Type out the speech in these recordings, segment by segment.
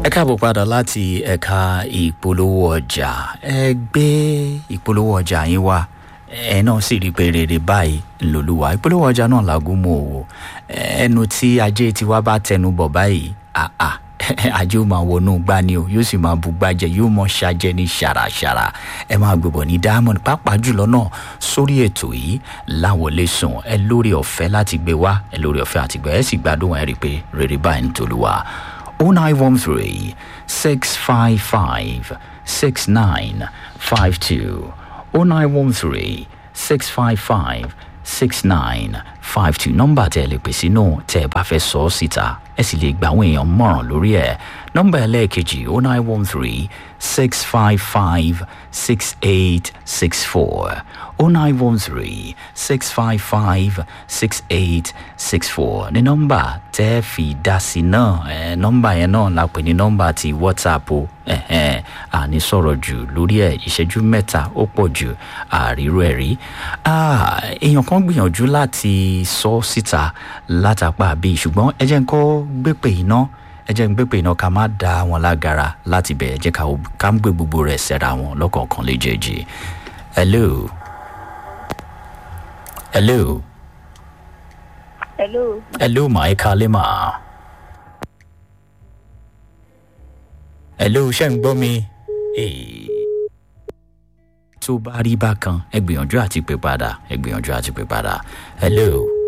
káàbọ̀ padà láti ẹ̀ka ìpolówó ọjà ẹ gbé ìpolówó ọjà yín wá ẹ náà sì rí i pé rere báyìí lòlúwa ìpolówó ọjà náà làgùn mọ́ òwò ẹnu tí ajé tiwa bá tẹnu bọ̀ báyìí àà ajé ó máa wọnú gbá ni o yóò sì máa bu gbájẹ yóò mọ ṣàjẹ ní ṣàràṣàrà ẹ máa gbébọ̀ ní diamond pàápàá jùlọ náà sórí ètò yìí láwọlé sùn ẹ lórí ọ̀fẹ́ láti gbé wá ẹ lórí ọ̀fẹ́ àti gbé ẹ sì gbádùn ẹ rí i pé rere báyìí ń tolúwa. 0913 655 6952 0913 655 6952 nọ́mbà tẹ́ ẹ lè pè sínú tẹ́ ẹ bá fẹ́ sọ ọ́ síta ẹ sì lè gba àwọn èèyàn mọ̀ràn lórí ẹ̀ nọ́mbà ẹlẹ́ẹ̀kejì 0913 655 6864 0913 655 6864 ní nọ́mbà tẹ́ ẹ fi dá sí náà ẹ nọ́mbà yẹn náà la pè ní nọ́mbà ti whatsapp o ẹ̀hẹ́n àní sọ̀rọ̀ jù lórí ẹ̀ ìṣẹ́jú mẹ́ta ó pọ̀ jù àríró ẹ̀ rí èèyàn kan gbìyànjú láti sọ síta látàpá bíi ṣùgbọ́n ẹ jẹ́ ń kọ́ gbépè iná ẹ jẹ́ ń gbépè iná ká má da wọn lágara láti bẹ̀ ẹ jẹ́ ká ń gbé gbogbo rẹ̀ sẹ́ra wọn lọ́kọ̀ọ̀kan léjèèjì hello hello hello hello mà ẹ kalẹ́ mà. hello ṣe ń gbọ́ mi tó bá rí bákan ẹ gbìyànjú àti pè padà ẹ gbìyànjú àti pè padà hello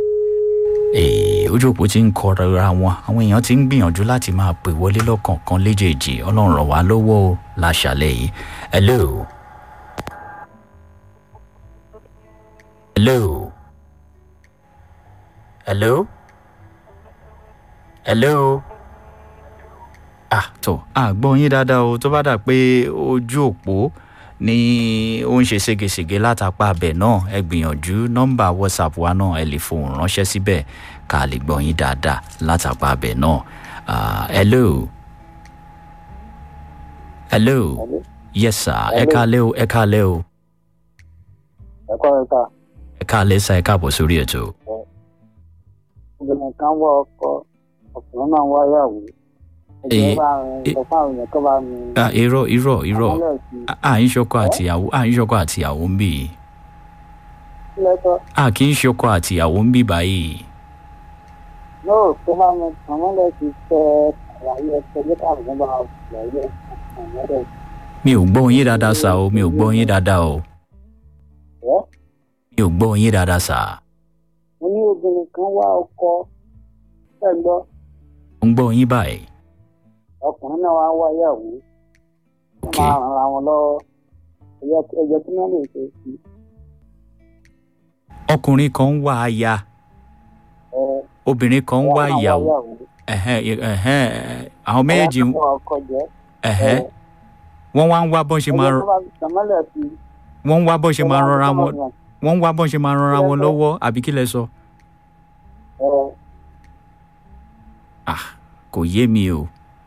ojú òpó ti ń kọra wọn àwọn èèyàn ti ń gbìyànjú láti máa pè wọlé lọ́kọ̀ọ̀kan léjèèjì ọlọ́run ràn wá lọ́wọ́ o láṣàlẹ̀ yìí hello hello hello hello ah tó a gbọ́ yín dáadáa o tó bá dà pé ojú òpó ní ó ń ṣe ségesège látàpá abẹ náà ẹ gbìyànjú nọ́mbà whatsapp wa náà ẹ lè fohùn ránṣẹ́ síbẹ̀ ká lè gbọ́ yín dáadáa látàpá abẹ náà hello hello yes sir ẹ kálẹ́ o ẹ kálẹ́ o ẹ kọ́ ẹ ká. ẹ kálẹ́ sá ẹ káàbọ̀ sórí ètò. obìnrin kan wọ ọkọ ọkùnrin náà wáyàwó ẹgbẹ́ bá rìn sọ fáwọn èèyàn kọ́ bá mi. irọ́ irọ́ irọ́ à ń ṣọkọ àtìyàwó à ń ṣọkọ àtìyàwó ń bì í. lẹ́tọ́. a kì í ṣọkọ àtìyàwó ń bì báyìí. yóò tó bá mi kàn wọ́n lè ti tẹ àlàyé ẹsẹ̀ bí káàkiri bá àlàyé ẹsẹ̀ mi ò gbọ́ yín dáadáa sá o mi ò gbọ́ yín dáadáa o mi ò gbọ́ yín dáadáa sá. mo ní obìnrin kan wá ọkọ fẹ́ gbọ́. mo ń gbọ́ yín báyìí. ọkùnrin náà wá wáyàwó ok máa ràn ra wọn lọ́wọ́ ẹ̀jẹ̀ tí wọ́n lè ṣe sí. ọkùnrin kan ń wá aya obìnrin kan ń wá ìyàwó ẹ̀hẹ́n ẹ̀hẹ́n àwọn méjèèjì ń- ọkọ jẹ́ ẹ̀hẹ́n wọ́n wá ń wá bọ́n ṣe máa ẹ̀jẹ̀ tó bá tẹ̀mọ́lẹ̀ sí i. wọ́n ń wá bọ́n ṣe máa rọra wọn wọ́n ń wá bọ́n ṣe máa rọra wọn lọ́wọ́ àbí kí lẹ sọ. ẹ ah kò yé mi o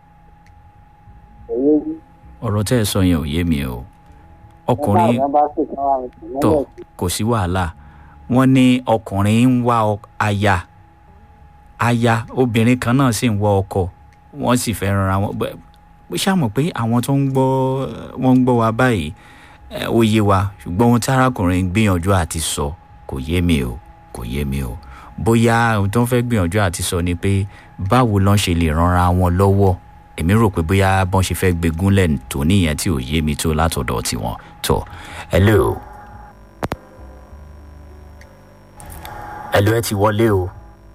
ẹ̀yẹ yìí. ọ̀rọ̀ tẹ́ ẹ sọ yẹn ò yé mi o ọkùnrin nígbà bá sì kan wà ní tẹ̀mọ́lẹ̀ tọ̀ sí i. kò sí wàhálà wọ́n ní ọkùnrin ń wá ọ- aya aya obìnrin kan náà sì ń wá ọkọ wọ́n sì fẹ́ ranra wọn bẹ́- bó ṣàmọ̀ pé àwọn tó ń gbọ́ wọ́n ń gbọ́ wa báyìí ẹ, ó yé wa ṣùgbọ́n ohun tí arákùnrin ń gbìyànjú àti sọ kò yé mi o kò yé mi o bóyá ohun tó ń fẹ́ gbìyànjú àti sọ ni pé báwo lọ́n ṣe lè ranra wọn lọ́wọ́ èmi rò pé bóyá bọ́n ṣe fẹ́ gbégúnlẹ̀ tó níyẹn tí ò yé mi tó látọ̀dọ̀ tiwọn tó hello. ẹlò ẹ ti wọlé o.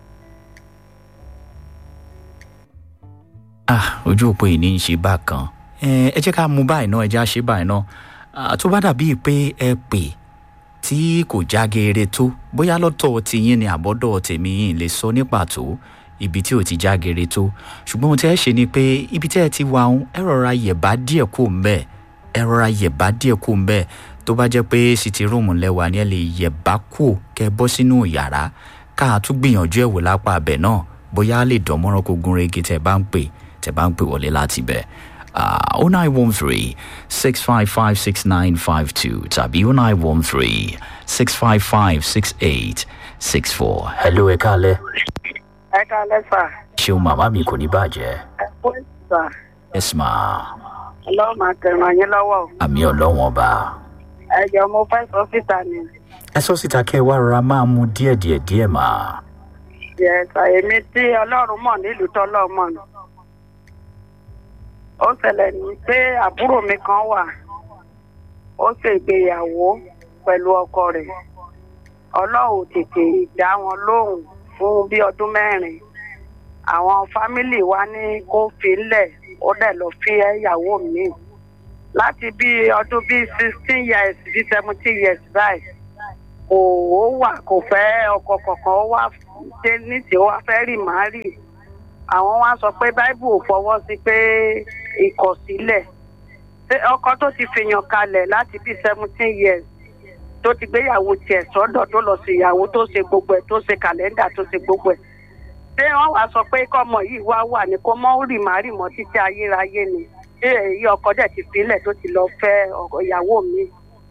ah ojú òpó yìí ní í ṣe bákan ẹ ẹ jẹ́ ká mú báyìí náà ẹ jẹ́ á ṣe báyìí náà Ah, tó bá dàbíi pé ẹ pè tí kò já geere tó bóyá lọ́tọ̀ tiyín ni àbọ́dọ̀ tèmi yìí lè sọ ní pàtó ibi tí ò ti já geere tó ṣùgbọ́n ohun tí ẹ ṣe ni pé ibi tí ẹ ti wà ń ẹ rọra yẹ̀bá díẹ̀ kó ń bẹ́ẹ̀ ẹ rọra yẹ̀bá díẹ̀ kó ń bẹ́ẹ̀ tó bá jẹ́ pé sítì rúùmù lẹ́wà ni ẹ lè yẹ̀bá kó kẹ́ bọ́ sínú yàrá ká a tún gbìyànjú ẹ̀ wò lápá abẹ náà bóyá a lè dán mọ́rán kó gún régé tẹ́ bá ń pè tẹ́ bá ń pè wọlé láti bẹ̀. oh nine one three six five five six nine five two tàbí oh nine one three six five five six eight six four. hello ẹ káalẹ́ ẹ ká lẹ́fà ṣeun màmá mi kò ní bàjẹ́ ẹ kó ìgbà yes ma ọlọ́run máa tẹ̀ràn yín lọ́wọ́ o. àmì ọlọ́wọ́n ọba. ẹ jọ mo fẹ́ sọ síta ni. ẹ sọ síta kẹ́ ẹ wá rọra máa mu díẹ̀ díẹ̀ díẹ̀ mà. yẹ̀sà èmi tí ọlọ́run mọ̀ nílùú tọ́lọ́ mọ̀ ni. ó ṣẹlẹ̀ ní pé àbúrò mi kan wà ó ṣe ìgbéyàwó pẹ̀lú ọkọ rẹ̀ ọlọ́run ò tètè dá wọn lóhùn fún bí ọdún mẹ́rin àwọn fámìlì wa ní kó fi ńlẹ̀ ó dẹ̀ lọ fi ẹ̀yàwó mi láti bí ọdún bíi sixteen years bíi seventeen years báyìí kò ó wà kò fẹ́ ọkọ kankan ó wá dé níṣẹ́ ó wá fẹ́ rì má rì àwọn wá sọ pé báíbù ò fọwọ́ sí pé ìkọ̀sílẹ̀ Ṣé ọkọ tó ti fìyàn kalẹ̀ láti bíi seventeen years tó ti gbéyàwó tiẹ̀ sọ́dọ̀ tó lọ sí ìyàwó tó ṣe gbogbo ẹ̀ tó ṣe kàlẹ́ndà tó ṣe gbogbo ẹ̀ ṣé wọ́n wá sọ pé kọ́mọ yìí wá wà ní kó mọ́ rì má rì mọ́ títí ayérayé ni ṣé èyí ọkọ dẹ̀ ti filẹ̀ tó ti lọ fẹ́ ọkọ- ìyàwó mi.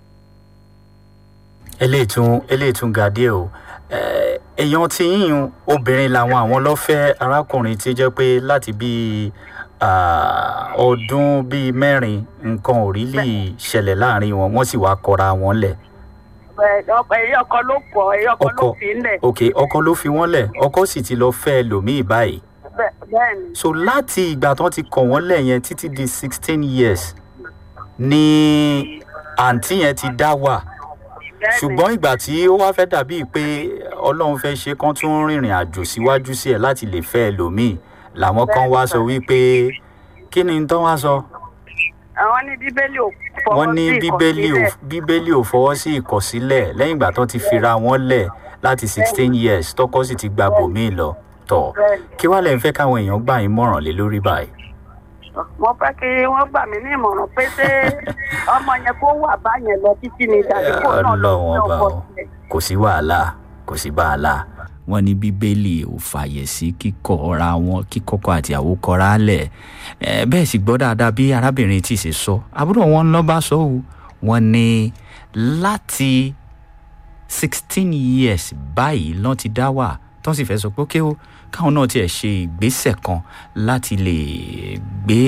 eléyìí tún eléyìí tún ga díẹ̀ o Eh, èèyàn tí yíyún obìnrin làwọn àwọn lọ́fẹ́ arákùnrin tí jẹ́ pé láti bíi ah, ọdún bíi mẹ́rin nǹkan ò rí lè ṣẹlẹ̀ láàrin wọn wọ́n sì wá kọra wọn lẹ̀. Ẹ, ọkọ èyí ọkọ ló pọ̀ èyí ọkọ ló Ọkọ. fi ń lẹ̀ ok ọkọ ló fi wọ́n lẹ̀ ọkọ sì ti lọ fẹ́ ẹlòmíì báyìí. Bẹ́- bẹ́ẹ̀ ni. so láti ìgbà tó ti kọ̀ wọ́n lẹ̀ yẹn títí di sixteen years ni àǹtí yẹn ti dá wà bẹ́ẹ̀ ni. ṣùgbọ́n ìgbà tí ó wá fẹ́ dàbí pé ọlọ́run fẹ́ ṣe kán tún rìnrìn àjò síwájú sí ẹ̀ láti lè fẹ́ ẹlòmíì làwọn kan wá sọ wípé kí ni tán wá sọ àwọn ní bíbélì ò fọwọ́ wọ́n ní sí bíbélì ò ìkọ̀sílẹ̀. bíbélì ò fọwọ́ sí ìkọ̀sílẹ̀ lẹ́yìn ìgbà tó ti fira wọn lẹ̀ láti sixteen years tọkọ sì ti gba bòmíì lọ tọ̀ Bẹ́ẹ̀ ni. kí wàá lẹ́yìn fẹ́ káwọn èèyàn gbà yín mọ̀ràn lé lórí báyìí. mo fẹ́ kí wọ́n gbà mí ní ìmọ̀ràn pé ṣé ọmọ yẹn kó wà báyẹn lọ títí ni tàbí kó náà lọ Ọlọ́run sí ọba ọkọ o. sílẹ̀. kò sí wàhálà kò sí wàhálà. wọ́n ní bíbélì ò fààyè sí kíkọ́ra wọn kíkọ́kọ́ àti àwòkọ́ra lẹ̀ ẹ bẹ́ẹ̀ sì gbọ́ dáadáa bí arábìnrin tí ì ṣe sọ àbúrò wọn lọ́ bá sọ ọ́ wọ́n ní láti sixteen years báyìí lọ́n ti dá wà tó sì fẹ́ sọ pé ókè ó káwọn náà tiẹ̀ ṣe ìgbésẹ̀ kan láti lè gbé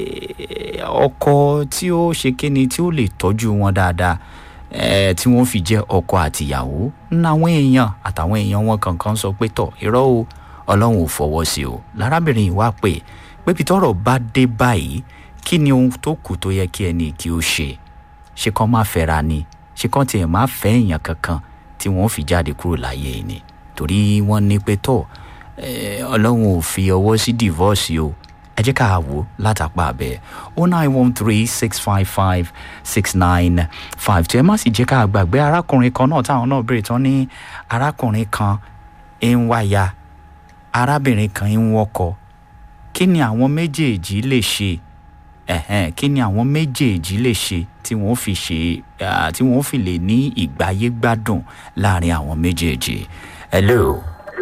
ọkọ tí ó ṣe kíni tí ó lè tọ́jú wọn dáadáa eh, tí wọ́n fi jẹ́ ọkọ àtìyàwó náwọn èèyàn àtàwọn èèyàn wọn kankan sọ pé tọ̀ irọ́ o ọlọ́run ò fọwọ́ sí o lárábìnrin yìí wá pé pébi tọ́rọ̀ bá dé báyìí kí ni ohun tó kù tó yẹ kí ẹni kí ó ṣe ṣé kán má fẹ́ra ni ṣé kán tiẹ̀ má fẹ́ èèyàn kankan tí wọ́n fi jáde kúrò láyé yìí ni torí wọ́n ní pé tọ̀ eh, ọlọ́run ò fi ọwọ́ sí divorce o ẹ jẹ́ ká wò látàpá abẹ́ o nine one three six five five six nine five two ẹ má sì jẹ́ ká gbàgbé arákùnrin kan náà táwọn náà béèrè tán ní arákùnrin kan ń wáya arábìnrin kan ń wọ́kọ kí ni àwọn méjèèjì lè ṣe ẹ̀hẹ́n kí ni àwọn méjèèjì lè ṣe tí wọ́n fi ṣe ah, tí wọ́n fi lè ní ìgbáyé gbádùn láàrin àwọn méjèèjì hello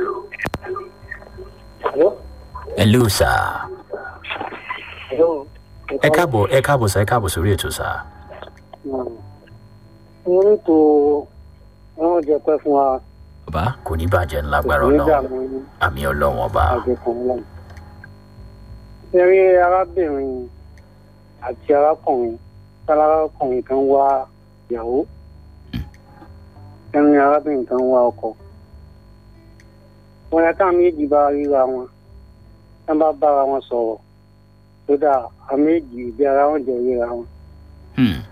Hello? hello sir Hello? ẹ káàbọ̀ ẹ káàbọ̀ sir ẹ káàbọ̀ sórí ètò sir. orí tó wọ́n jẹ pẹ́ fún wa bàbá kò ní bàjẹ́ ńlágbára nígbà ọlọ́run mọ́ ní àmì ọlọ́run ọba àjẹkùn lẹ́nu. ṣe rí arábìnrin àti arákùnrin tálárákùnrin kan wá ìyàwó ẹni arábìnrin kan wá ọkọ. wọn yẹ káwọn méjì bá ríra wọn wọn bá bára wọn sọ̀rọ̀ tó dà àwọn méjì ìdí ara wọn jẹ ríra wọn. Hmm,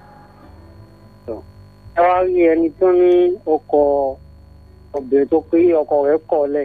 ẹ wá rí ẹni tó ní ọkọ obìnrin tó pé ọkọ rẹ̀ kọ̀ lẹ̀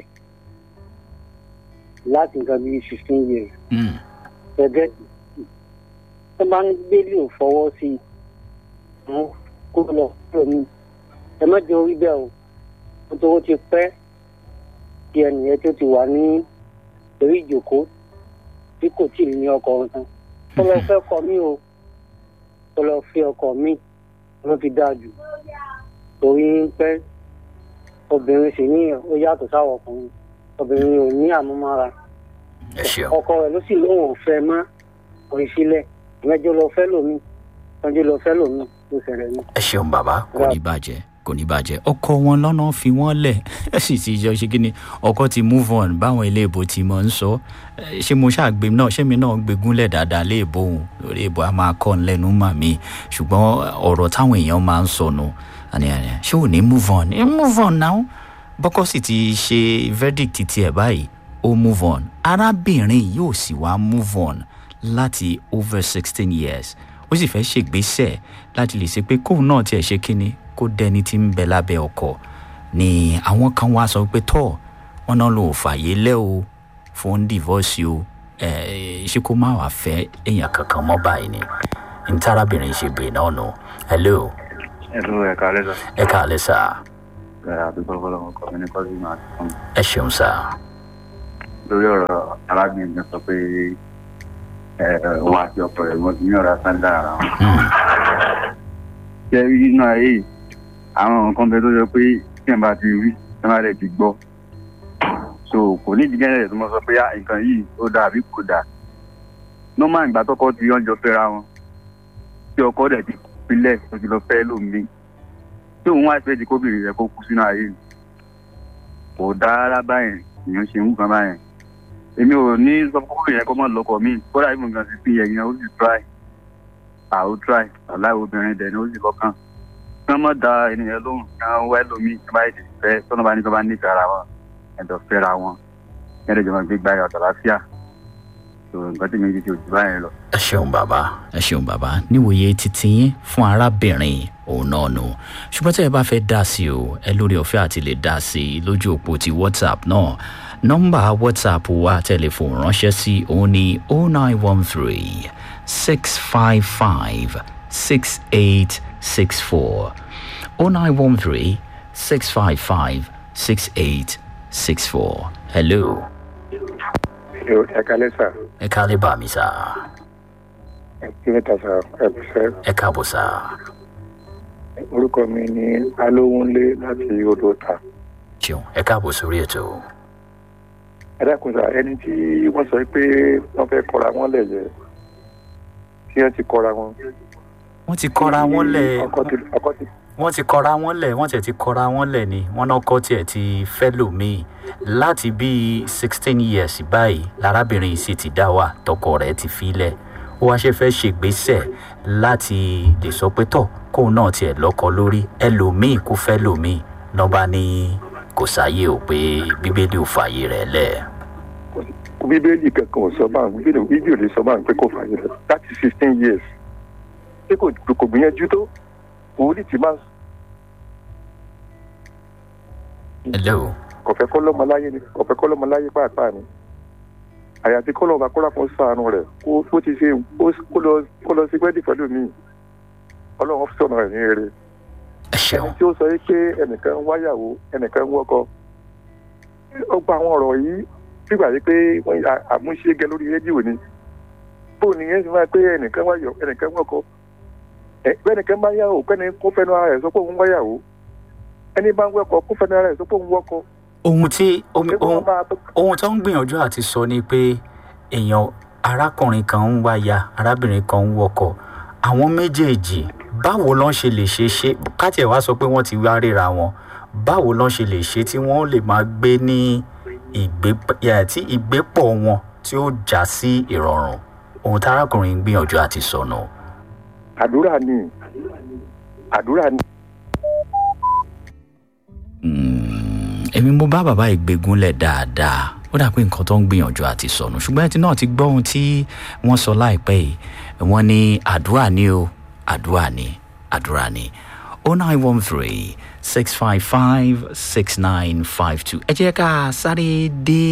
láti nǹkan bíi fifteen years hmm, gẹ́gẹ́ tó bá ní bíbélì ò fọwọ́ sí i àwọn kó lọ kúrò ní ẹ má jẹ́ orí bẹ́ẹ̀ o nítorí ó ti pẹ́ kí ẹnìyẹn tó ti wà ní orí ìjòkó tí kò tí ì ní ọkọ ọ̀tàn tó lọ fẹ́ kọ mí o tó lọ fi ọkọ mi ló fi dáa jù torí ń pẹ́ obìnrin sì ní ó yàtọ̀ sáwọn ọkùnrin obìnrin ò ní àmúmára ẹ ṣeun ọkọ rẹ̀ ló sì lóun ò fẹ́ mọ́ orin sílẹ̀ ìmẹ́jọ lọ fẹ́ lómi ìmẹ́jọ lọ fẹ́ lómi ló ṣẹlẹ̀ ní. ẹ ṣeun bàbá kò ní bàjẹ́ kò ní bàjẹ́ ọkọ wọn lọ́nà fi wọ́n lẹ̀ ẹ sì ti jọ ṣe kí ni ọkọ ti move on báwọn ilé ìbò ti mọ̀ ń sọ ẹ, ṣé mo ṣàgbé náà ṣé mi náà gbégúnlẹ̀ dáadáa lé ìbò òun lórí ìbò a máa kọ́ ń lẹ́nu mà mí ṣùgbọ́n ọ̀rọ̀ táwọn èèyàn máa ń sọnù àní àní ṣé ò ní move on ẹ move on now bọ́kọ́ sì ti ṣe verdict tiẹ̀ báyìí ó move on arábìnrin yóò sì wá move on láti over sixteen years ó sì fẹ́ ṣègbésẹ̀ láti lè ṣe pé kóun náà tiẹ̀ ṣe kínni kó dẹni tí ń bẹ lábẹ́ ọkọ̀ ni àwọn kan wá sọ pé tọ́ wọn náà lò fàyè lẹ́ o fún divorce o ẹ̀ ṣé kó má wàá fẹ́ èèyàn kankan mọ́ báyìí ni n tárábìnrin ṣe bèè náà nù hello ẹ̀rọ ẹ̀ka lẹ́sà ẹ káàlẹ́ sà àdúgbò fọlọ́mọ kọ́ mi ní kọ́sí máa ti fún mi ẹ ṣeun sà lórí ọ̀rọ̀ arábìnrin kan sọ pé òun àti ọkọ rẹ̀ wọ́n ti ní ọ̀rọ̀ sáńdà ara wọn. Hmm, ṣé rí nínú ayé yìí àwọn nǹkan bẹ tó yẹ pé tí ẹ̀ bá ti rí ẹ̀ má rẹ̀ ti gbọ́ so kò ní ìdíkẹ́ rẹ̀ tó mọ sọ pé "Ah, nǹkan yìí ó dáa àbí kò dáa normal ìgbà tọkọ ti yànjọ fẹ́ra wọn tí ọkọ rẹ̀ ti pilẹ̀ tó ti lọ fẹ́ lómi tí òun wá ìfẹ́ di kóbìnrin rẹ̀ kó kú sínú ayé yìí kò dáa rárá báyẹn èèyàn ṣe ń wù kan báyẹn èmi ò ní sọ fún kóbìnrin yẹn kó mọ̀ lọ́kọ̀ míì kódà ìmọ̀ nǹkan ti fi yẹn yẹn ó sì try àwọn try aláì obìnrin dẹ̀ ni ó sì lọ́kàn kí wọ́n mọ̀ da ènìyàn lóhùn kí wọ́n wá ẹlòmíì tí wọ́n bá yẹ ti fẹ́ tọ́nà bá ní kí wọ́n bá nífẹ̀ẹ́ ara wọn ẹ̀dọ̀ fẹ́ra wọn ẹ̀dọ̀ jọ̀mọ̀ gbé gba ọ̀dọ̀ láfíà tó nǹkan tí mi ti ti òjì báyẹn lọ. ẹ ṣeun bàbá ẹ ṣeun bàbá níwòye títí yín fún arábìnrin òun náà nù ṣùgbọ́n tí ẹ bá fẹ́ dá sí o ẹ lórí ọ̀fẹ́ àti lè dá sí i lójú òpó ti whatsapp náà nọ́mbà whatsapp wa tẹlifóònù ránṣẹ́ sí òun ní oh nine one three six five five six eight six four oh nine one three six five five six eight six four hello ẹ̀ka lẹ́sà ẹ káàlẹ́ bá mi sá ẹ̀kílẹ̀ta sà ẹ̀bùsẹ̀ ẹ káàbọ̀ sá orúkọ mi ní alówónlé láti odò ta ṣeun ẹ káàbọ̀ sórí ètò ẹ dákun sà ẹni tí wọ́n sọ pé wọ́n fẹ́ kọra wọn lẹ̀ yẹ tí wọ́n ti kọra wọn. wọ́n ti kọ́ra wọn lẹ̀ ọkọ ti ọkọ ti wọ́n ti kọ́ra wọn lẹ̀ wọ́n tiẹ̀ ti kọ́ra wọn lẹ̀ ni wọ́n náà kọ́ tiẹ̀ ti fẹ́ lòmíì láti bíi sixteen years báyìí lárábìnrin yìí sì ti dá wà tọkọ rẹ̀ ti filẹ̀ ó wá ṣe fẹ́ ṣègbésẹ̀ láti lè sọ pé tọ̀ kóun náà tiẹ̀ lọ́kọ lórí ẹlòmíì kó fẹ́ lòmíì nọ́ba ní kò sáyé o pé bíbélì ò fààyè rẹ̀ lẹ̀. bíbélì kankan ò sọ báà bíbélì bíbélì ò lè sọ báà pé kò fààyè rẹ̀ láti sixteen years ṣé kò kò gbìyànjú tó òwúrì tí máa hello kò fẹ́ kọ́ lọ́mọ láyé ni kò fẹ́ kọ́ lọ́mọ láyé pàápàá ni àyàfi kọ́ lọ́mọ akọ́lá fún sànù rẹ̀ kó kó ti ṣe kó lọ kó lọ sí pẹ́ẹ́dì pẹ̀lú mi ọlọ́run sọ̀nà rẹ̀ ní eré ẹ ṣeun ẹni tí ó sọ yìí pé ẹnìkan ń wáyàwó ẹnìkan ń wọ́kọ ó gba àwọn ọ̀rọ̀ yìí sígbà yìí pé wọ́n à- àmúṣe gẹ lórí rédíò ni bóun ni yẹn ti máa pé ẹnìkan wáyọ ẹnìkan ń wọ́kọ ẹ bẹ́ẹ̀ nìkan bá yàwó kẹ́ni kó fẹ́nu ara rẹ̀ sọ pé òun wáyàwó ẹni bá ń wọ́kọ kó fẹ́nu ara rẹ̀ sọ pé òun wọ́kọ ohun tí ohun ṣé kó ohun wọ́n máa ohun tó ń gbìyànjú àti sọ ni pé èèyàn arákùnrin kan ń wáya arábìnrin kan ń wọkọ̀ àwọn méjèèjì báwo lọ́n ṣe lè ṣe ṣe kátiẹ̀ wá sọ pé wọ́n ti wá ríra wọn báwo lọ́n ṣe lè ṣe tí wọ́n lè máa gbé ní ìgbé yà, tí ìgbépọ̀ wọn tí ó já sí ìrọ̀rùn ohun tí arákùnrin ń gbìyànjú àti sọnù. àdúrà ni àdúrà ni. Mm, èmi mo bá bàbá ìgbégúnlẹ̀ dáadáa ó dà pé nǹkan tó ń gbìyànjú àti sọnù ṣùgbọ́n ẹtì náà ti gbọ́ ohun tí wọ́n sọ láìpẹ́ yìí wọ́n ní àdúrà ni o àdúrà ni àdúrà ni oh nine one three six five five six nine five two ẹ jẹ́ ká sáré dé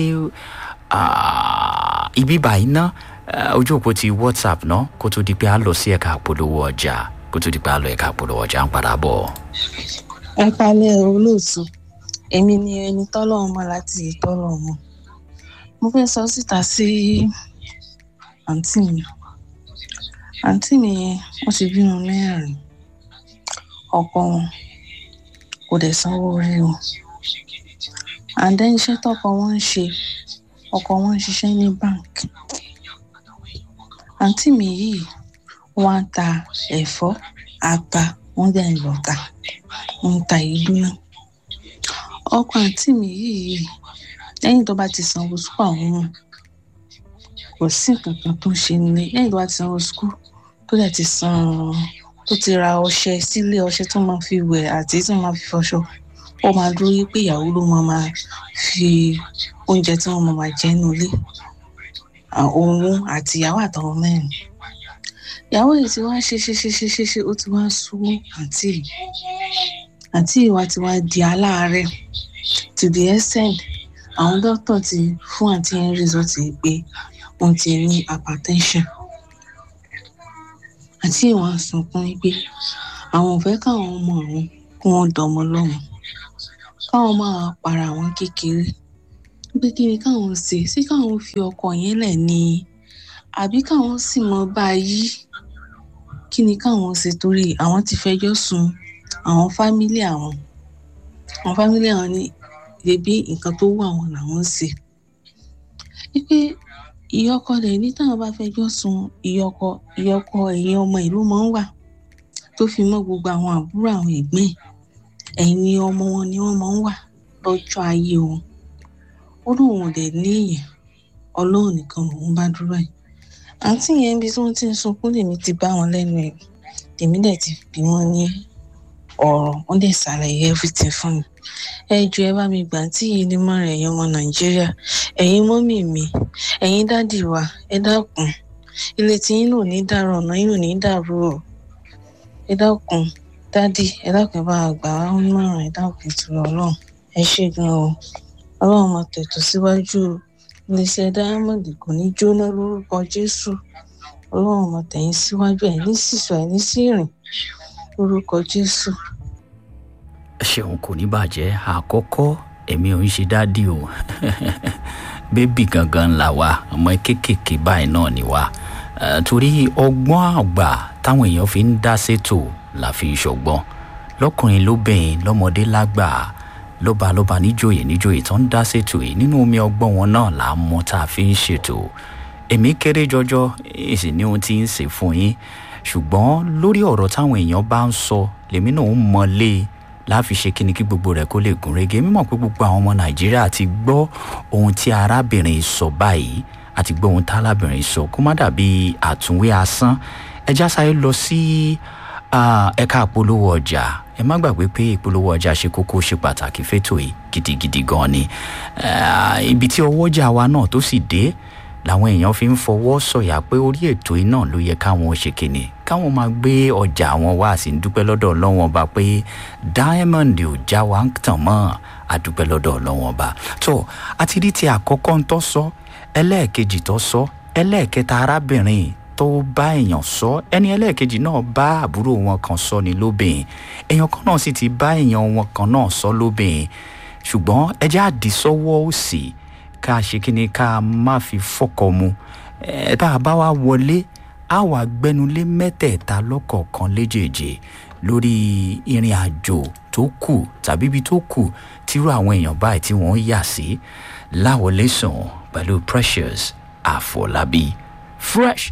ah, ibi báyìí ná eh, ojú òpó ti whatsapp náà kó tó di pé a lọ sí ẹ̀ka àpolówó ọjà kó tó di pé a lọ ẹ̀ka àpolówó ọjà ń padà bọ̀. ẹ palẹ̀ olóòtú èmi ni ẹni tọ́lọ́run mọ̀ láti tọ́lọ́run mọ̀ mo fẹ́ sọ síta sí àǹtí mi àǹtí mi yẹn wọ́n ti bímọ mẹ́rin ọkọ wọn kò dẹ̀ sanwó orí wọn àǹdẹ́ iṣẹ́ tọkọ wọn ń ṣe ọkọ wọn ń ṣiṣẹ́ ní báǹkì àǹtí mi yìí wọ́n á ta ẹ̀fọ́ ata wọ́n dẹ̀ ń lọ́ta ń ta ìlú náà ọkọ àǹtí mi yìí lẹ́yìn tó bá ti sanwó sukú àwọn ọmọ kò sí nǹkan kan tó ń ṣe nílé lẹ́yìn tó bá ti sanwó sukú tó dẹ̀ ti san tó ti ra ọṣẹ sílé ọṣẹ tó máa fi wẹ̀ àti tó máa fi fọṣọ ó máa dúró yí pé ìyàwó ló máa máa fi oúnjẹ tí wọ́n máa máa jẹ nínú ilé òun àti ìyàwó àtàwọn mẹ́rin ìyàwó yìí ti wá ṣe ṣe ṣe ṣe ṣe ṣe ó ti wá sú àǹtí yìí àǹtí yìí wá ti wá di aláàárẹ̀ to the extent àwọn dókítà ti fún àǹtí yẹn result yìí pé wọ́n ti ní hypertension àǹtí yìí wá sunkún pé àwọn ò fẹ́ káwọn ọmọ àwọn kí wọ́n dọmọ lọ́mọ káwọn máa para àwọn kékeré pé kí ni káwọn ṣe sí káwọn fi ọkọ yẹn lẹ̀ ni àbí káwọn sì mọ bá a yí kí ni káwọn ṣe torí àwọn ti fẹjọ́ sùn àwọn fámílì àwọn àwọn fámílì àwọn ní bèbí nǹkan tó wù àwọn làwọn ń ṣe wípé ìyọkọ rẹ̀ ní táwọn bá fẹjọ́ sùn ìyọkọ ìyọkọ ẹ̀yìn ọmọ ìlú máa ń wà tó fi mọ́ gbogbo àwọn àbúrò àwọn ẹ̀gbọ́n ẹ̀yìn ọmọ wọn ni wọ́n máa ń wà lọ́jọ́ ayé wọn ó lóun ò dẹ̀ ní èèyàn ọlọ́run nìkan lòun bá dúró ẹ̀ àǹtí yẹn bí tí wọ́n ti ń sunkún lèmi ti bá wọn lẹ́nu ẹ̀ tèmi dẹ̀ ti bí wọ́n ní ọ̀rọ̀ wọ́n dẹ̀ ṣàlàyé everything fún mi ẹ jọ̀ọ́ ẹ bá mi gbà tí yìí ní mọ́ra ẹ̀yin ọmọ nàìjíríà ẹ̀yin mọ́mì mi ẹ̀yin dádì wa ẹ dákun ilé tí yín ò ní dàrú ọ̀nà yín ò ní dàrú o ẹ dákun dádì ẹ dákun ẹ bá wa gbà wá mọ́ràn ẹ dákun ìtura ọlọ́run ẹ ṣé gan o ọlọ́run máa tètò síwájú o iléeṣẹ́ diamond kò ní jóná lórúkọ jésù ọlọ́run máa tẹ̀yìn síwájú ẹ̀ ní sísọ ẹ̀ ní sírìn lórúkọ jésù. ṣeun kò ní bàjẹ́ àkọ́kọ́ èmi ò ń ṣe dádì o bébì gangan là wá ọmọ kéékèèké báyìí náà ni wá torí ọgbọ́n àgbà táwọn èèyàn fi ń dá sétò la fi ṣọgbọ́n lọ́kùnrin lóbìnrin lọ́mọdé lágbà lọ́ba lọ́ba níjòyè níjòyè tó ń dá sétò yìí nínú omi ọgbọ́n wọn náà là á mọ tá a fi ń ṣètò èmi kéré jọjọ èsì ní ohun tí ń ṣe fún yín ṣùgbọ́n lórí ọ̀rọ̀ táwọn èèyàn bá ń sọ lèmi náà ń mọlé láfi ṣe kíni kí gbogbo rẹ̀ kó lè gún régé mímọ̀ pé gbogbo àwọn ọmọ nàìjíríà ti gbọ́ ohun tí arábìnrin sọ báyìí àti gbọ́ ohun tí arábìnrin sọ kó má dàbí àtúnwé asán ẹja sáré lọ sí ẹ̀ka àpolówó ọjà ẹ má gbàgbé pé ìpolówó ọjà ṣe kókó ṣe pàtàkì fétò yìí gidigidi gan ni ibi tí ọwọ́jà wa náà tó sì dé làwọn èèyàn fi ń fọwọ́ sọ̀yà pé orí ètò yìí náà ló yẹ káwọn ṣe kìnnì káwọn máa gbé ọjà àwọn wá sí dúpẹ́ lọ́dọ̀ ọlọ́wọ́n ọba pé diamond ò já wa ń tàn mọ́ àdúpẹ́ lọ́dọ̀ ọlọ́wọ́n ọba tó àti rí ti àkọ́kọ́ ń tọ́ sọ ẹlẹ́ẹ̀kejì tó sọ ẹlẹ́ẹ̀kẹta arábìnrin tó bá èèyàn sọ ẹni ẹlẹ́ẹ̀kejì náà bá àbúrò wọn kan sọ ní lóbìnrin èèyàn kan náà sì ti bá èèyàn wọn kan náà sọ lóbìnrin ṣùgbọ́n ẹjẹ́ àdìsọ́wọ́ òsì ká ṣe kí ni ká má fi fọ́kọ mu ẹ tá a bá wá wọlé á wà gbẹnulé mẹ́tẹ̀ẹ̀ta lọ́kọ̀ọ̀kan léjèèjì lórí ìrìn àjò tó kù tàbí ibi tó kù tírú àwọn èèyàn báyìí tí wọ́n yà sí láwọlé sùn pẹ̀lú precious àfọlábí fresh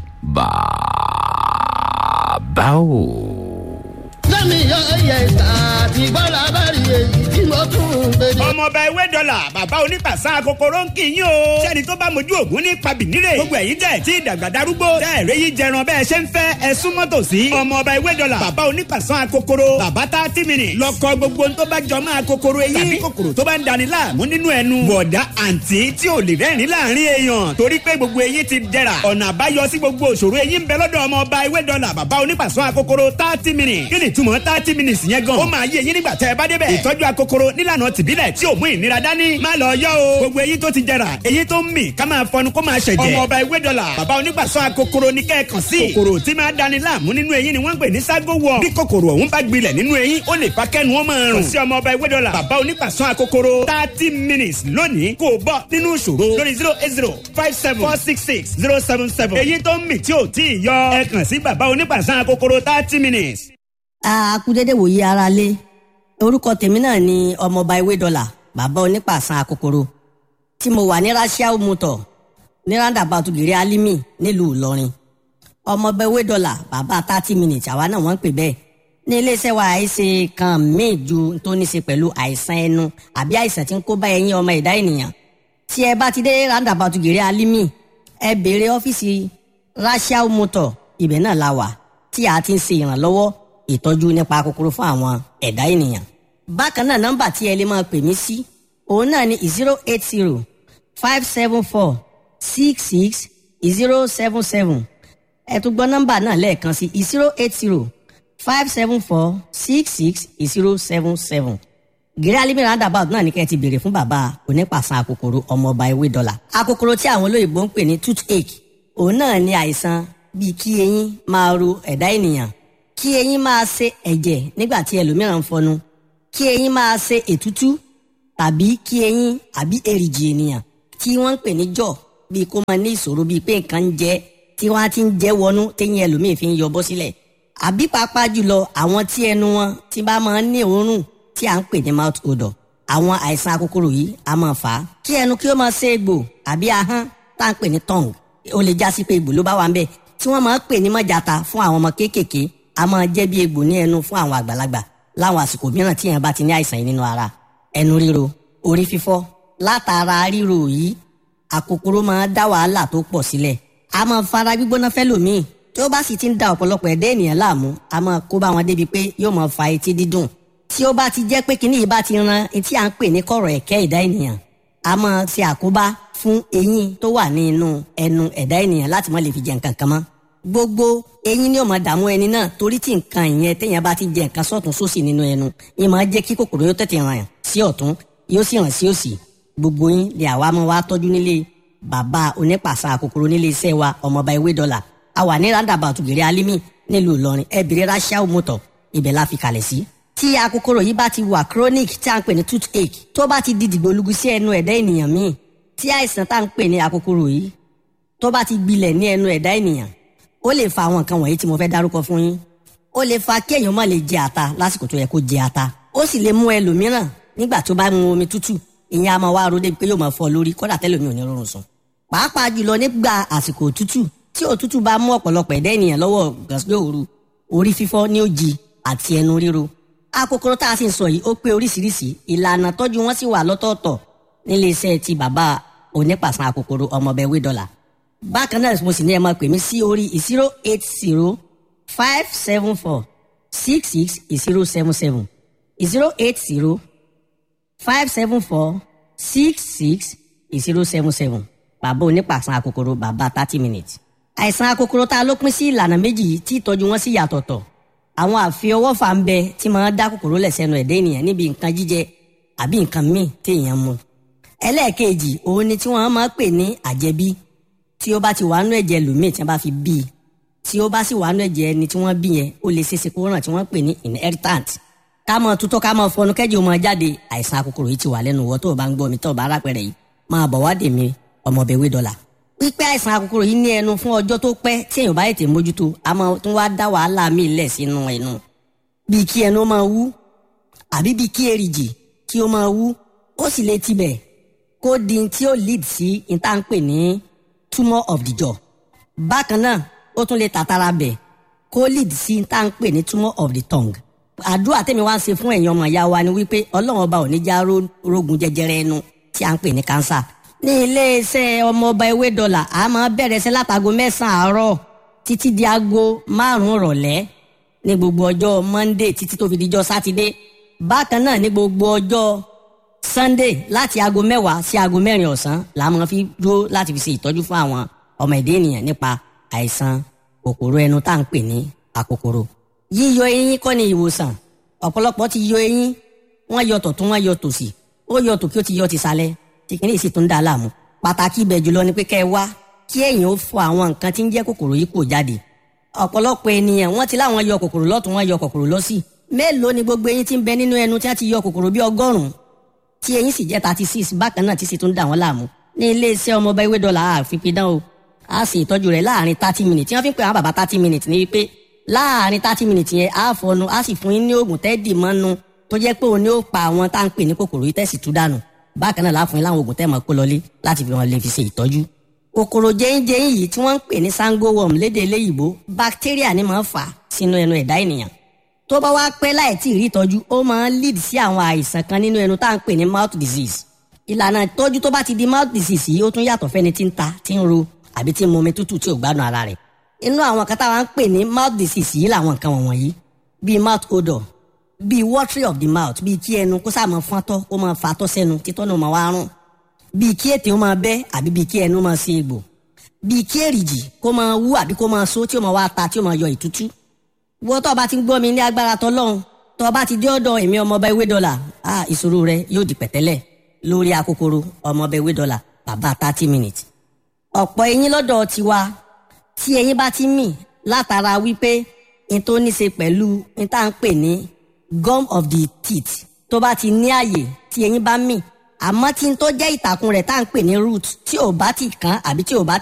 bàbá o. lẹ́mi yọ ẹyẹ ìta àti gbọ́dọ̀ abẹ́rẹ́ èyí tí mo tún ń gbèdé. ọmọọba ewé dọ́là bàbá onípàṣà kòkòrò ń kì í yín o. sẹ́ni tó bá mojú ògún ní pabìnírè. gbogbo ẹ̀yin tẹ̀ tí ìdàgbà darúgbó. tẹ́ ẹ̀rẹ́ yìí jẹran bẹ́ẹ̀ ṣe ń fẹ́ ẹ súnmọ́ tòsí. ọmọọba ewé dọ́là bàbá onípàṣà kòkòrò. bàbá tá tí mi nì. lọkọ gbogbo tó bá jọ máa kòkòrò eyín. tàbí kòkòrò tó bá ń dani láàmú nínú ẹnu. bọ̀dá àǹtí tí ò lè rẹ́rìn láàrin èèyàn. torí pé gbogbo eyín ti dẹ̀ra. ọ̀nà àbáyọ sí gbogbo òṣòro eyín ń bẹ lọ́dọ̀ ọmọọba ewé dọ́là bàbá onípàṣà kòkòrò thirty minutes. kí ni túmọ̀ thirty minutes yẹn gan. ó máa yé eyín nígbà tẹ́ ẹ bá débẹ̀. ìtọ́jú akokoro nílànà tìbílẹ̀ tí ò mú ìnira dání. má lọ yọ o. gbogbo eyín tó ti jẹrà eyín tó ń mì ká máa fọnu kó máa ṣẹ̀jẹ̀. ọmọ ọba ewé dọ́là bàbá onígbàsọ akokoro ní kẹ́ẹ̀kan sí. kòkòrò tí máa dani láàmú nínú eyín ni wọ́n ń pè ní ságo wọ̀. bí kòkòrò ọ̀hún bá gbilẹ̀ nínú eyín ó lè fa kẹ́nu ó máa rùn. kò sí ọmọ ọba ewé dọ́là bàbá onígbàsọ akokoro thirty minutes lónìí kò bọ́ nínú ìṣòro lórí zero eight zero five seven four six six zero seven seven. eyín tó ń mì tí ò tí ì yọ ẹ kàn sí bàbá onígbàsọ akokoro thirty minutes. a kú dédé wòye ara lé orúkọ tèmi náà ni ọmọọba ewé dọlà bàbá onípàṣán akokoro tí mo wà ní rasiao motor ní roundabout gèrè alimi nílùú ìlọrin ọmọọba ewé dọlà bàbá thirty minutes àwa náà wọ́n ń pè bẹ́ẹ̀ ní iléeṣẹ́ wa àìsè kan míì ju tó ní ṣe pẹ̀lú àìsàn ẹnu àbí àìsàn tí ń kó bá ẹyin ọmọ ẹ̀dá ènìyàn tí ẹ bá ti dé roundabout gèrè alimi ẹ béèrè ọ́fíìsì rachel motor ibẹ̀ náà la wà tí a ti ń ṣe ìrànlọ́wọ́ ìtọ́jú nípa kòkòrò fún àwọn ẹ̀dá ènìyàn. bákan náà nọ́mbà tí ẹ lè máa pè mí sí òun náà ni zero eight zero five seven four six six zero seven seven ẹ tún gbọ́ nọ́mbà náà lẹ́ẹ̀kan sí zero eight zero five seven four six six zero seven seven gírí alimi roundabout náà ní kẹ́ ẹ ti béèrè fún bàbá onípàṣán akòkòrò ọmọọba ewé dọ́là akòkòrò tí àwọn olóyìnbó ń pè ní toothache òun náà ní àìsàn bíi kí eyín máa ro ẹ̀dá ènìyàn kí eyín máa ṣe ẹ̀jẹ̀ nígbà tí ẹlòmíràn ń fọnu kí eyín máa ṣe ètútú tàbí kí eyín àbí èrìgì ènìyàn tí wọ́n ń pè ní jọ̀ bíi kó máa ní ìṣòro bíi pé nǹkan ń jẹ tí wọ́n á ti ń jẹ́ wọnú téyín ẹlòmíì fi ń yọ bọ́ sílẹ̀ àbí pàápàá jùlọ àwọn tí ẹnu wọn ti bá máa ń ní òórùn tí à ń pè ní mouth odor àwọn àìsàn akókòrò yìí a máa fà á kí ẹnu kí ó máa ṣe egbò àbí ahọ́n tá à ń pè ní tongue ó lè já sí pé egbò ló bá wà ń bẹ̀ tí wọ́n máa ń pè ní mọ́jàta fún àwọn ọmọ kéékèèké a máa jẹ́ bí egbò ní ẹnu fún àwọn àgbàlagbà láwọn àsìkò mìíràn tí èèyàn bá ti ní àìsàn yìí nínú ara ẹnu ríro orí fífọ́ látara ríro yìí àkókòrò máa dá wàhálà tó pọ̀ sílẹ̀ a máa fara gbígbóná fẹ́lòmíì tí ó bá sì ti ń da ọ̀pọ̀lọpọ̀ ẹ̀dá ènìyàn láàmú a máa kó bá wọn débi pé yóò máa fa etí dídùn tí ó bá ti jẹ́ pé kinní yìí bá ti ran etí à ń pè ní kọ̀rọ̀ ẹ̀kẹ́ ẹ̀dá ènìyàn a máa ṣe àkóbá fún eyín tó wà ní inú ẹnu ẹ̀dá ènìyàn láti má lè fi jẹ nǹkan kan mọ́ gbogbo eyín ni ó máa dààmú ẹni náà torí tí nǹkan ìyẹn téèyàn bá ti jẹ nǹkan sọ́tún sósì nínú ẹnu yín máa jẹ́ kí kòkòrò yóò tètè ràn sí ọ̀tún yóò sì ràn sí òsì gbogbo yín lè àwa máa wá tọ́jú nílé bàbá onípàṣà kòkòrò nílé iṣẹ́ wa ọmọọba ewé dọ́là a wà ní roundabout gèrè alimi nílùú ìlọrin ẹbìrì rachel motor ibẹ̀ la fi kalẹ̀ sí. tí akókòrò yìí bá ti wà chronic tí a ń pè ní toothache tó bá ti di dìgbòlugu sí ẹnu ẹ̀dá ènìyàn míì tí àìsàn tá à ń pè ní akókòrò yìí tó bá ti gbilẹ̀ ní ẹnu ẹ̀dá ènìyàn ó lè fa àwọn nǹkan wọ̀nyí tí mo fẹ́ dárúkọ fún yín ó lè fa kí èèyàn má lè jẹ ata lásìkò tó yẹ kó jẹ ata ó sì lè mú ẹlòmíràn nígbà tó bá mu omi tútù ìyẹn a máa wá ro débi pé yóò máa fọ lórí kódà tẹ́lòmí ò ní rọrùn sùn pàápàá jùlọ nígbà àsìkò òtútù tí òtútù bá mú ọ̀pọ̀lọpọ̀ ẹ̀dá ènìyàn lọ́wọ́ gàsílẹ̀ òru orí fífọ́ ní òjì àti ẹnu ríro akókòrò tá a sì ń sọ yìí ó pé oríṣiríṣi ìlànà tọ́jú wọn sì wà lọ́tọ̀ọ̀tọ̀ nílé iṣẹ́ ti bàbá onípàṣán akókòrò ọmọọbẹ̀ wé dọ́là bákan náà mo sì ní ẹ máa pè mí sí orí zero eight zero five seven four six six zero seven seven zero eight zero five seven four six six zero seven seven bàbá onípàṣán akókòrò bàbá thirty minutes. àìsàn akókòrò tá a ló pín sí ìlànà méjì tí ìtọ́jú wọn sì yàtọ̀tọ̀ àwọn àfiọwọ́fà ń bẹ tí máa dá kòkòrò lẹ̀ sẹ́nu ẹ̀dá ènìyàn níbi nǹkan jíjẹ àbí nǹkan míì téèyàn mu. ẹlẹ́ẹ̀kejì òun ni tí wọ́n máa pè ní àjẹbí tí ó bá ti wà nú ẹ̀jẹ̀ lòmíì tí wọ́n bá fi bí i tí ó bá sì wà nú ẹ̀jẹ̀ ẹni tí wọ́n bí yẹn ó lè ṣeéṣe kó ràn tí wọ́n pè ní inheritant ká mọ tutọ́ ká mọ fọnú kẹ́jì ó mọ jáde àìsàn akókòrò yìí ti wà lẹ́nu wọ́ tó o bá ń gbọ́ mi tó o bá rápẹ̀rẹ̀ yìí máa bọ̀ wá dè mí ọmọbẹ̀wé dọ́là. pípẹ́ àìsàn akókòrò yìí ní ẹnu fún ọjọ́ tó pẹ́ tí èèyàn bá ètè mójútó a máa tún wá dá wàhálà míì lẹ̀ sínú ẹnu. bíi kí ẹnu máa wú àbí bíi kí èrìgì kí ó máa wú ó sì lè tibẹ̀ kó di tí ó lead sí ìtànpè ní tumour of the jaw. bákan náà ó tún lè tàtàrà bẹ̀ kó lead sí ìtànpè ní tumour of the tongue. àdúrà tèmi wá ń ṣe fún ẹ̀yin ọmọ ìyá wa ni wípé ọlọ́run ọba ò ní já rógun jẹjẹrẹ ẹnu tí à ń pè ní kánsà ní iléeṣẹ́ ọmọọba ewé dọ́là a máa bẹ̀rẹ̀ sí látago mẹ́sàn-án àárọ̀ títí di aago márùn-ún rọ̀lẹ́ ní gbogbo ọjọ́ monday títí tó fi dijọ́ sátidé bákan náà ní gbogbo ọjọ́ sunday láti aago mẹ́wàá sí aago mẹ́rin ọ̀sán la máa fi dúró láti fi ṣe ìtọ́jú fún àwọn ọmọ ẹ̀dá ènìyàn nípa àìsàn kòkòrò ẹnu tá à ń pè ní àkòkòrò yíyọ eyín kọ́ ni ìwòsàn ọ̀pọ̀lọpọ̀ ti yọ eyín wọ́n yọ tọ̀tún wọ́n yọ tòsì ó yọ tòkí ó ti yọ ti sálẹ̀ tí kìíní sì tún dá a láàmú pàtàkì ibẹ̀ jùlọ ni pé kẹ́ ẹ wá kí ẹ̀yin ó fọ àwọn nǹkan tí ń jẹ́ kòkòrò yìí kò jáde ọ̀pọ̀lọpọ̀ ènìyàn wọ́n ti láwọn yọ kòkòrò lọ́tún wọ́n yọ kòkòrò lọ́sì mélòó ni gbogbo eyín tí ń bẹ nínú ẹnu tí wọ́n ti yọ kòkòrò bí ọgọ́rùn-ún tí eyín sì jẹ́ thirty six bákan náà tí sì tún dà wọ́n láàmú ní iléeṣẹ́ ọmọọba ewé dọ́là àfipidán o a sì ìtọ́jú rẹ̀ láàrin thirty minutes tí wọ́n fi ń pè àwọn bàbá thirty minutes ní wípé láàrin thirty minutes yẹn á fọnu á sì fún yín ní oògùn tẹ́ẹ̀dì mọ́nu tó jẹ́ pé òun ni ó pa àwọn tá à ń pè ní kòkòrò yìí tẹ̀sí tú dànù bákan náà láàfin láwọn oògùn tẹ́ẹ̀mọ́ kó lọlé láti fi wọn lè fi ṣe ìtọ́jú. kòkòrò jẹ́yìnjẹ́yìn yìí tí wọ́n ń pè ní sango worm lédè eléyìíbó bacteria ni máa ń fà sínú ẹnu ẹ̀dá ènìyàn tó bá wá pẹ́ láì tí ì rí ìtọ́jú ó máa ń lead sí àwọn àìsàn kan nínú ẹnu tá à ń pè ní mouth disease ìlànà ìtọ́jú tó bá ti di mouth disease yìí ó tún yàtọ̀ fẹ́ni tí ń ta tí ń ro àbí tí ń mumi tútù tí ò gbádùn ara rẹ̀ inú àwọn kan táwa ń pè ní mouth disease yìí làwọn nǹkan wọ̀nyí bíi mouth odor bíi watery of the mouth bíi kí ẹnu kó sáà máa fọ́ntọ́ kó máa fatọ́ sẹ́nu títọ́ náà máa wá rùn bíi kí ètè ó máa bẹ́ àbí bíi kí ẹnu máa ṣe egbò bíi kí èrìjì kó máa wú àbí kó máa so tí ó máa wá ta tí ó máa yọ ìtútú wọ́n tó o bá ti ń gbọ́ mi ní agbára tọ́lọ́hún tó o bá ti dé ọ̀dọ̀ èmi ọmọọba ewé dọ́là ah ìṣòro rẹ yóò di pẹ̀tẹ́lẹ̀ lórí akókòrò ọmọọba ewé dọ́là bàbá thirty minutes ọ̀pọ̀ eyín lọ́dọ̀ tiwa tí eyín bá ti mì látara wípé n tó ní ṣe pẹ̀lú n tá à ń pè ní gum of the teeth tó bá ti ní àyè tí eyín bá mì àmọ́ tí n tó jẹ́ ìtàkùn rẹ̀ tá à ń pè ní root tí ò bá ti kàn àbí tí ò bá